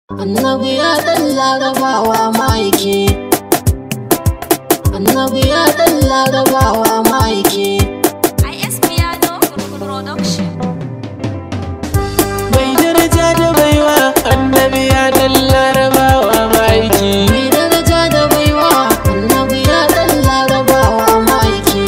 Annabi ya ɗan larabawa ma'aiki Annabi ya ɗan larabawa ma'aiki IS Piano Production. Mai daraja da baiwa annabi ya dan larabawa ma'aiki Mai daraja da baiwa Annabi ya ɗan larabawa ma'aiki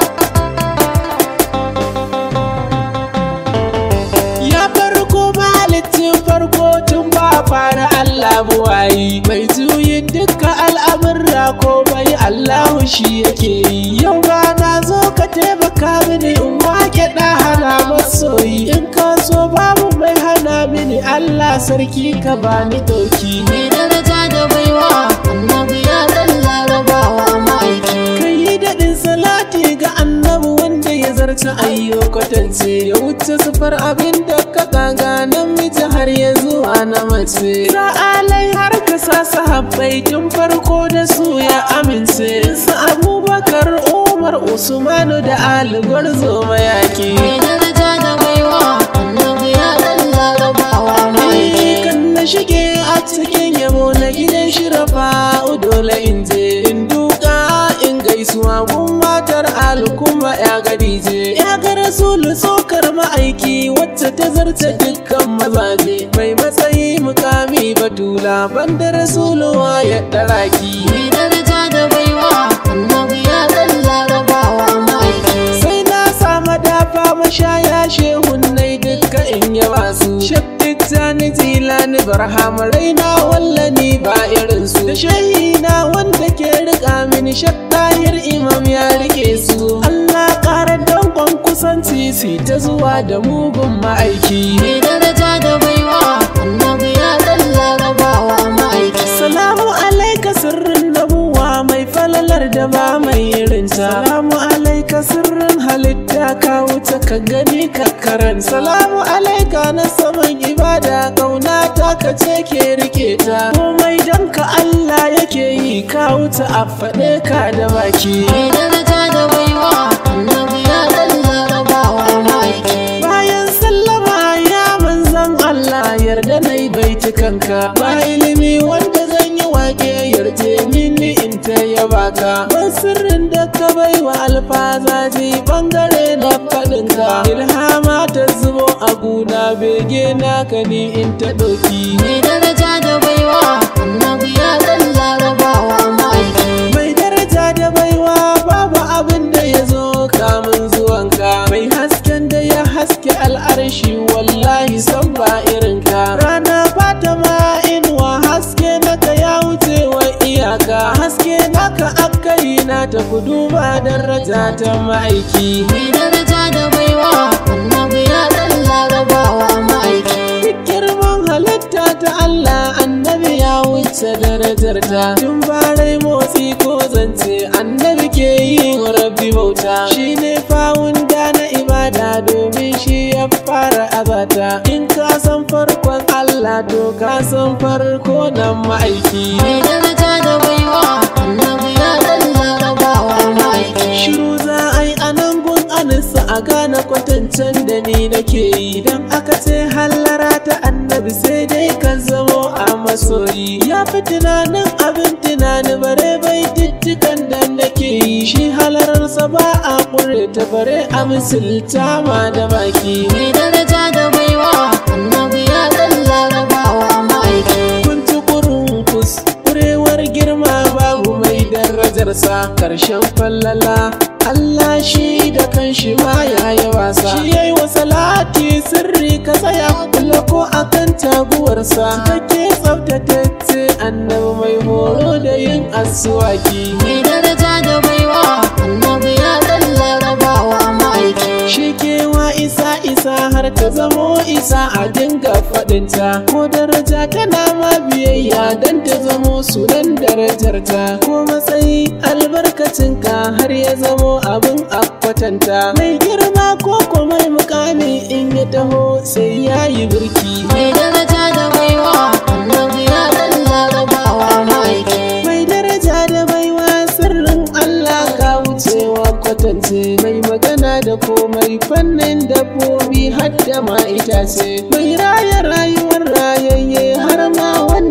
Ya farko mahalicin farko tun ba fara Allah buwayi Mai juyin duka al'amurra ko bai Allahu shi yake yi Yau ba na zo ka taimaka mini in wake ɗa hana masoyi In ka so babu mai hana mini Allah sarki ka bani doki Mai daraja da baiwa Annabi ya ɗan larabawa ma'aiki Kai yi daɗin salati ga annabi wanda ya zarta ayyo kwatance ya wuce sufar abin da ka kaga namiji har ya zuwa na mace. Sa'alai har ka sa sahabbai tun farko da su ya amince. Su Abubakar Umar Usmanu da Ali Gwarzo mayaki. Mai daraja da baiwa Annabi ya ɗan larabawa ma'aiki kan na shige a cikin yabo na gidan shirafa dole in je in duka in gaisuwa gun matar alu kuma ya gadi je ya ga rasulu sokar ma'aiki wacce ta zarce dukkan mazaje mai matsayi mukami batula banda rasuluwa ya daraki Mai daraja da baiwa Annabi ya ɗan larabawa ma'aiki sai na sama dafa mashaya shehunnai duka in yawa su shabdik zani jilani barham raina wallani ba irin su da shahina wanda ke rika mini shaddahir imam ya rike su Allah ƙara dankon kusanci su ta zuwa da mugun ma'aiki Mai daraja da baiwa Annabi ya ɗan larabawa ma'aiki Salamu alaika sirrin nabuwa mai falalar da ba mai irinta. Salamu alaika sirrin halitta ka wuce ka gani ka karan. Salamu alaika na saman ibada kauna ta ka ce ke rike ta. Komai dan ka Allah yake yi ka wuce a faɗe ka da baki. Mai daraja da baiwa Annabi ya ɗan larabawa ma'aiki Bayan sallama ya manzan Allah yarda na yi baitukanka ba ilimi wanda zan yi wake yarje mini in ta yaba ka ban sirrin da ka bai wa alfazaji bangare na faɗinka ilhama ta zubo a guna bege naka ni in ta ɗauki Mai daraja da baiwa Annabi ya ɗan larabawa ma'aiki mai daraja da baiwa babu abin da ya zo kamun zuwanka mai hasken da ya haske al'arshi wallahi san ba irinka rana fatima inuwa haske naka ya wuce wa iyaka haske naka aka yi na ta kudu ba daraja ta ma'aiki Mai daraja da baiwa Annabi ya ɗan larabawa ma'aiki Duk girman halitta ta Allah annabi ya wuce darajarta tun barai motsi ko zance annabi ke yi wa rabbi bauta shi ne fawunda na ibada domin shi ya fara azata in ka san farkon Allah to ka san farko nan ma'aiki Mai daraja da baiwa Annabi ya ɗan larabawa ma'aiki shiru za a yi a nan gun anisa a gane kwatancen da ni nake yi idan aka ce hallara ta annabi sai dai ka zamo a masoyi ya fi tunanin abin tunani bare bai tittikan da nake yi shi halararsa ba a ƙure ta bare a misilta ma da baki Mai daraja da baiwa Annabi ya ɗan larabawa ma'aiki kun ci kurunkus kurewar girma babu mai darajarsa karshen fallala Allah shi da kanshi ma ya yi wasa shi yayi wa salati sirri ka tsaya kula ko akan taguwarsa kake tsaftatacce annabi mai horo da yin asuwaki Mai daraja da baiwa Annabi ya ɗan larabawa ma'aiki shi kewa isa isa har ta zamo isa a dinga faɗinta ko daraja tana ma biyayya don ta zamo sunan darajarta ko matsayi albarkacinka har ya zamo abin a kwatanta mai girma ko ko mai mukami in ya taho sai ya yi birki Mai daraja da baiwa Annabi ya ɗan larabawa ma'aiki mai daraja da baiwa sirrin Allah ka wucewa kwatance mai magana da komai fannin dabbobi har da ma itace mai raya rayuwar rayayye har ma wani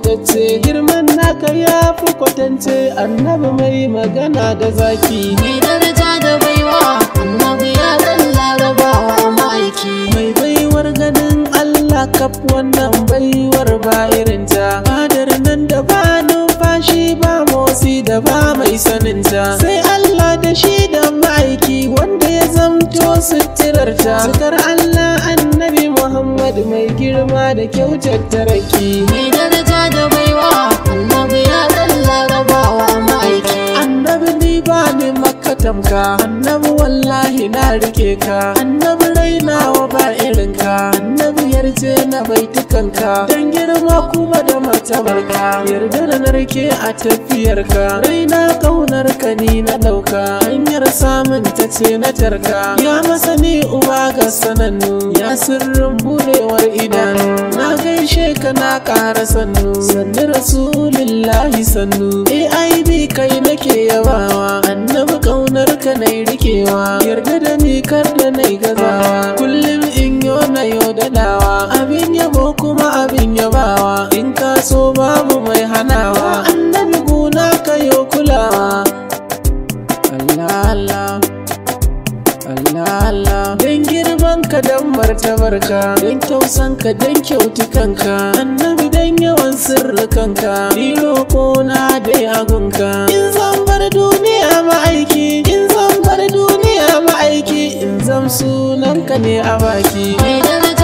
fitacce girman naka ya fi kwatance annabi mai magana da zaki mai daraja da baiwa annabi ya dan larabawa ma'aiki mai baiwar ganin Allah kaf wannan baiwar ba irinta fadar nan da ba numfashi ba motsi da ba mai saninta sai Allah da shi da ma'aiki wanda ya zamto suturarta sukar Allah annabi Muhammad mai girma da kyautar taraki mai daraja da baiwa annabi ya dan larabawa ma'aiki annabi ni ba ni maka tamka annabi wallahi na rike ka annabi rainawa ba irinka annabi yarje na baitukanka dan girma kuma da martabarka yarda da narke a tafiyarka raina kaunar ka ni na dauka hanyar samun ta ce na tarka ya masani uba ga sanannu ya sirrin budewar idanu na gaishe ka na ƙara sannu sannu rasulillahi sannu AIB kai nake yabawa annabi kaunar ka nai rikewa yarda da ni kar da nai gazawa kullum in yo na yo dadawa abin yabo kuma abin yabawa in ka so babu mai hanawa annabi guna ka yo kulawa Allah Allah Allah Allah don girman ka don martabarka don tausan ka don kyautukanka annabi don yawan sirrikanka ni roƙo na dai agunka in zan bar duniya ma'aiki in zan bar duniya ma'aiki in zam sunanka ne a baki mai daraja